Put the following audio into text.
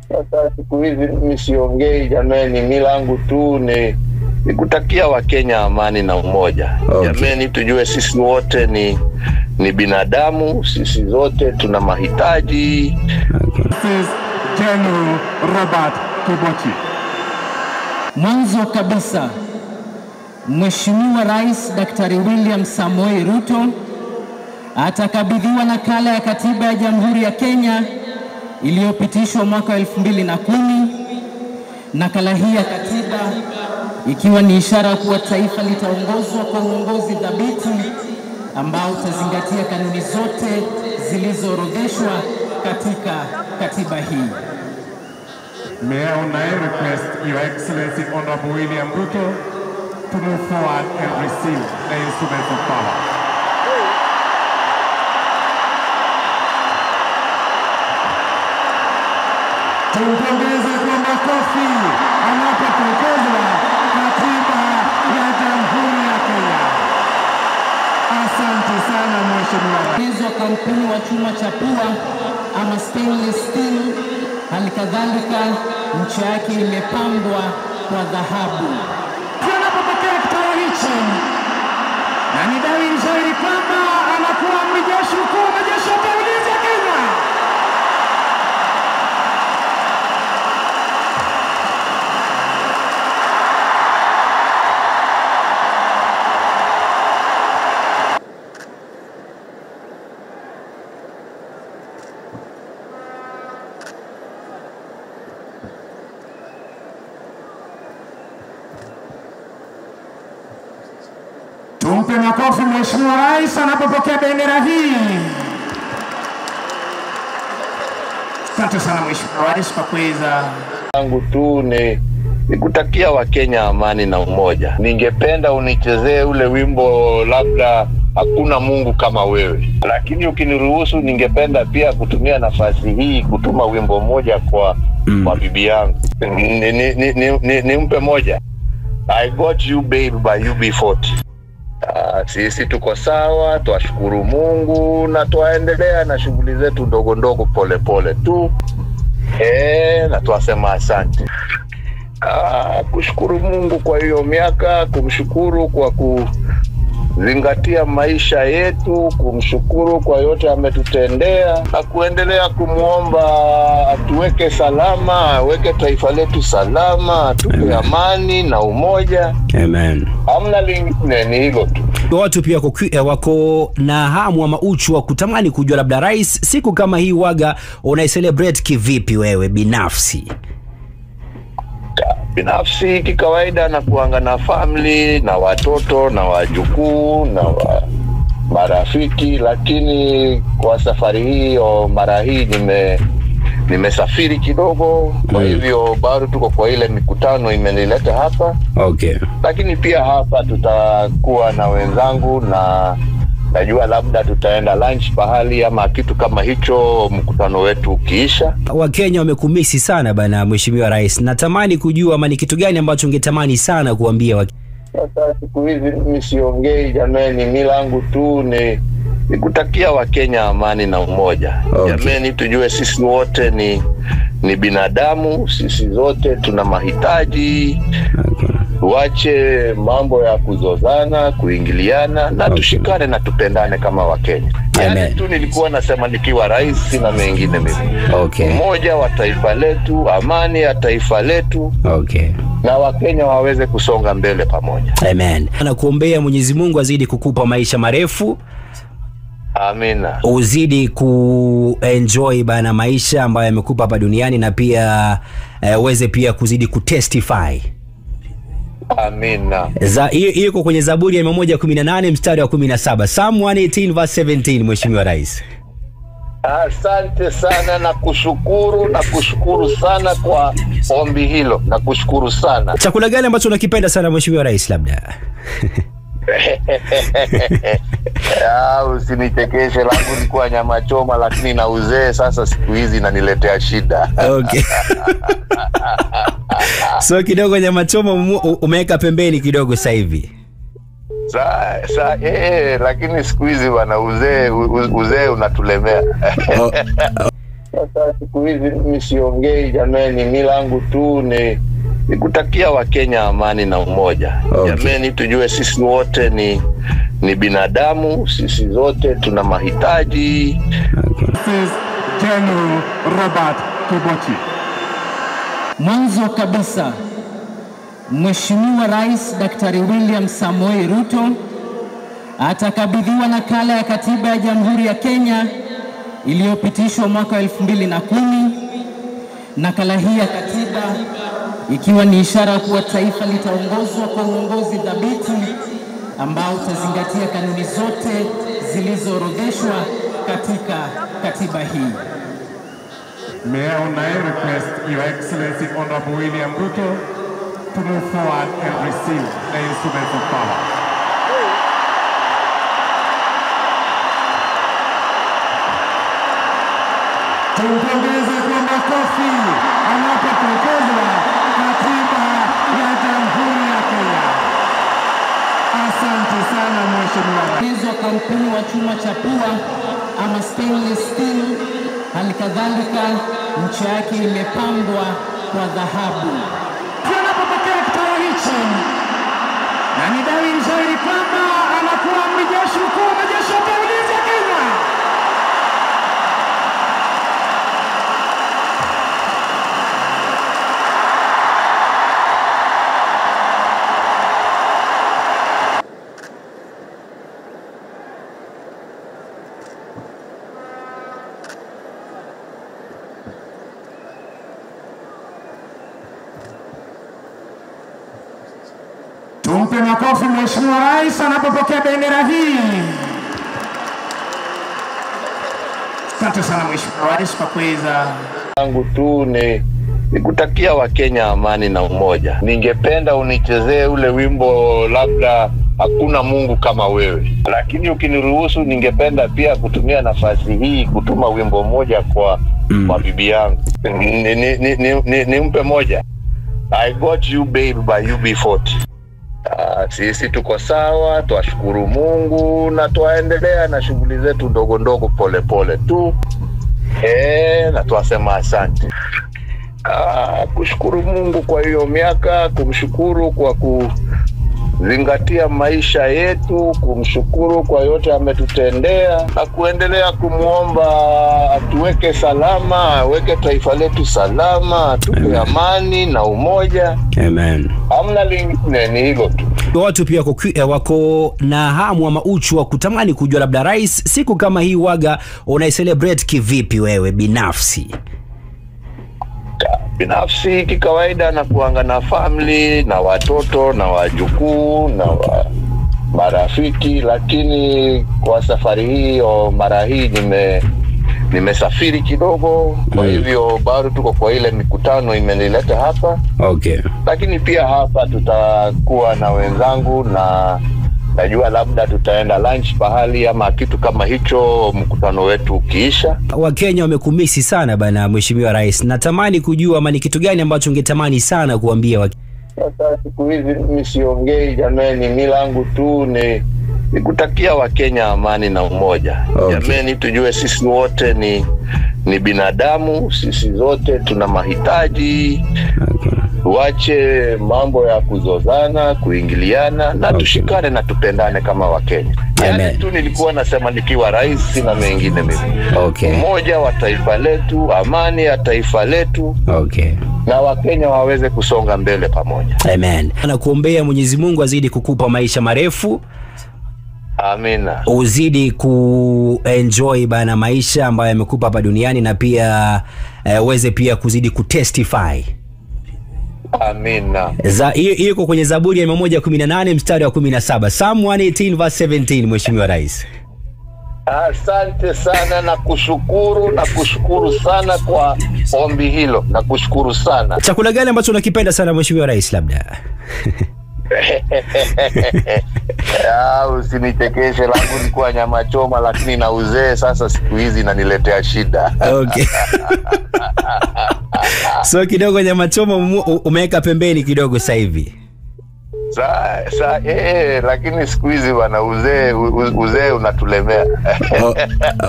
Sasa siku hizi mimi siongei jameni, mi langu tu ni ni kutakia Wakenya amani na umoja. Okay. Jameni, tujue sisi wote ni ni binadamu, sisi zote tuna mahitaji. Okay. This is General Robert Kibochi. Mwanzo kabisa, Mheshimiwa Rais Daktari William Samoei Ruto atakabidhiwa nakala ya katiba ya Jamhuri ya Kenya iliyopitishwa mwaka wa elfu mbili na kumi. Nakala hii ya katiba ikiwa ni ishara kuwa taifa litaongozwa kwa uongozi thabiti ambao utazingatia kanuni zote zilizoorodheshwa katika katiba hii. May I now request Your Excellency Honorable William Ruto to move forward and receive the instruments of power. Tumpongeze kwa makofi anapotekelezwa katiba ya Jamhuri ya Kenya. Asante sana Mheshimiwa Rais. uwezo wa kampuni wa chuma cha pua ama stainless steel. Hali kadhalika ncha yake imepambwa kwa dhahabu. anapopokea kitao hichi, na ni dalili nzuri kwamba anakuwa amri jeshi mkuu wa majeshi ya ulinzi ya Kenya. Tumpe makofi Mheshimiwa Rais anapopokea bendera hii. Asante sana Mheshimiwa Rais kwa kuweza langu tu ni ni kutakia Wakenya amani na umoja. Ningependa unichezee ule wimbo labda hakuna Mungu kama wewe, lakini ukiniruhusu, ningependa pia kutumia nafasi hii kutuma wimbo moja kwa Mm. kwa bibi yangu. Nimpe ni, ni, ni, ni, nimpe moja I got you babe by UB40. Ah, sisi tuko sawa, twashukuru Mungu na twaendelea na shughuli zetu ndogo ndogo polepole tu eh, na twasema asante. Ah, kushukuru Mungu kwa hiyo miaka, kumshukuru kwa kuzingatia maisha yetu, kumshukuru kwa yote ametutendea na kuendelea kumwomba atuweke salama, aweke taifa letu salama, tupe Amen. amani na umoja. Amen. Hamna lingine, ni hilo tu. Watu pia wako, eh, wako na hamu ama uchu wa kutamani kujua labda rais, siku kama hii waga unaicelebrate kivipi wewe binafsi? binafsi kikawaida na kuanga na family na watoto na wajukuu na wa marafiki, lakini kwa safari hii o mara hii nime nimesafiri kidogo, kwa Mm. hivyo bado tuko kwa ile mikutano imenileta hapa, Okay. lakini pia hapa tutakuwa na wenzangu na najua labda tutaenda lunch pahali ama kitu kama hicho, mkutano wetu ukiisha. Wakenya wamekumisi sana bana, Mheshimiwa Rais. Natamani kujua ama ni kitu gani ambacho ungetamani sana kuambia wa... Sasa siku hizi mimi siongei jameni, mi langu tu ni ni kutakia Wakenya amani na umoja. Okay. Jameni, tujue sisi wote ni ni binadamu, sisi zote tuna mahitaji. Okay. Tuache mambo ya kuzozana, kuingiliana na Okay. tushikane na tupendane kama Wakenya. Amen. Yani tu nilikuwa nasema nikiwa rais, sina mengine mimi. Okay. Umoja wa taifa letu, amani ya taifa letu, Okay. na Wakenya waweze kusonga mbele pamoja. Amen. Nakuombea Mwenyezi Mungu azidi kukupa maisha marefu, Amina. uzidi kuenjoy bana maisha ambayo yamekupa hapa duniani na pia eh, uweze pia kuzidi kutestify. Amina. Za hiyo hiyo iko kwenye Zaburi ya 118 mstari wa 17. Psalm 118 verse 17 Mheshimiwa Rais. Asante sana na kushukuru na kushukuru sana kwa ombi hilo na kushukuru sana. Chakula gani ambacho unakipenda sana Mheshimiwa Rais labda? Ah, Usinichekeshe, langu likuwa nyama choma, lakini na uzee sasa siku hizi inaniletea shida. Okay. so kidogo nyama choma umu- umeweka pembeni kidogo sasa hivi. Sa, sa, eh, lakini siku hizi bwana uzee u- uzee unatulemea. Sasa siku hizi mimi siongei jameni, mi langu tu ni ni kutakia Wakenya amani na umoja. Okay. Jameni, tujue sisi wote ni ni binadamu, sisi zote tuna mahitaji. This is General Robert Kibochi. Mwanzo kabisa, Mheshimiwa Rais Daktari William Samoei Ruto atakabidhiwa nakala ya katiba ya Jamhuri ya Kenya iliyopitishwa mwaka wa elfu mbili na kumi. Nakala hii ya katiba ikiwa ni ishara kuwa taifa litaongozwa kwa uongozi thabiti ambao utazingatia kanuni zote zilizoorodheshwa katika katiba hii. May I now request Your Excellency Honorable William Ruto to move forward and receive the instruments of power. Tumpongeze kwa makofi anapotekelezwa katiba ya Jamhuri ya Kenya. Asante sana Mheshimiwa Rais. Tengenezwa kwa mpini wa chuma cha pua ama stainless steel. Hali kadhalika ncha yake imepambwa kwa dhahabu. anapopokea kitao hichi, na ni dalili dhahiri kwamba anakuwa amri jeshi mkuu wa majeshi ya ulinzi ya Kenya. Tumpe makofi Mheshimiwa Rais anapopokea bendera hii. Asante sana Mheshimiwa Rais kwa kuweza langu tu ni ni kutakia Wakenya amani na umoja. Ningependa unichezee ule wimbo labda hakuna Mungu kama wewe, lakini ukiniruhusu, ningependa pia kutumia nafasi hii kutuma wimbo moja kwa mm. kwa bibi yangu ni, ni, ni, ni, ni, nimpe moja I got you babe by UB40. Uh, sisi tuko sawa, twashukuru Mungu na twaendelea na shughuli zetu ndogo ndogo polepole tu e, na twasema asante. Ah, kushukuru Mungu kwa hiyo miaka, kumshukuru kwa kuzingatia maisha yetu, kumshukuru kwa yote ametutendea na kuendelea kumwomba atuweke salama, aweke taifa letu salama, atupe amani na umoja. Amen. Hamna lingine, ni hilo tu. Watu pia wako, eh, wako na hamu ama uchu wa kutamani kujua labda rais, siku kama hii waga unaicelebrate kivipi wewe binafsi? binafsi kikawaida na kuanga na family na watoto na wajukuu na wa marafiki, lakini kwa safari hii o mara hii nime nimesafiri kidogo, kwa Mm. hivyo bado tuko kwa ile mikutano imenileta hapa, Okay. lakini pia hapa tutakuwa na wenzangu na najua labda tutaenda lunch pahali ama kitu kama hicho, mkutano wetu ukiisha. Wakenya wamekumisi sana bana, mheshimiwa rais. Natamani kujua ama ni kitu gani ambacho ungetamani sana kuambia Wakenya? Sasa siku hizi mimi siongei jameni, mi langu tu ni ni kutakia Wakenya amani na umoja. Okay. Jameni, tujue sisi wote ni ni binadamu, sisi zote tuna mahitaji. Okay. Tuache mambo ya kuzozana, kuingiliana na Okay. tushikane na tupendane kama Wakenya. Amen. Yani tu nilikuwa nasema nikiwa rais, sina mengine mimi. Okay. Umoja wa taifa letu, amani ya taifa letu, Okay. na Wakenya waweze kusonga mbele pamoja. Amen. Nakuombea Mwenyezi Mungu azidi kukupa maisha marefu, Amina. uzidi kuenjoy bana maisha ambayo amekupa hapa duniani na pia eh, uweze pia kuzidi kutestify. Amina. Za hiyo hiyo iko kwenye Zaburi ya 118 mstari wa 17. Psalm 118 verse 17 Mheshimiwa Rais. Asante sana na kushukuru na kushukuru sana kwa ombi hilo na kushukuru sana. Chakula gani ambacho unakipenda sana Mheshimiwa Rais labda? Ah, Usinichekeshe, langu likuwa nyama choma, lakini na uzee sasa siku hizi inaniletea shida. Okay. so kidogo nyama choma umu- umeweka pembeni kidogo sasa hivi. Sa, sa, eh, lakini siku hizi bana uzee u- uzee unatulemea. O-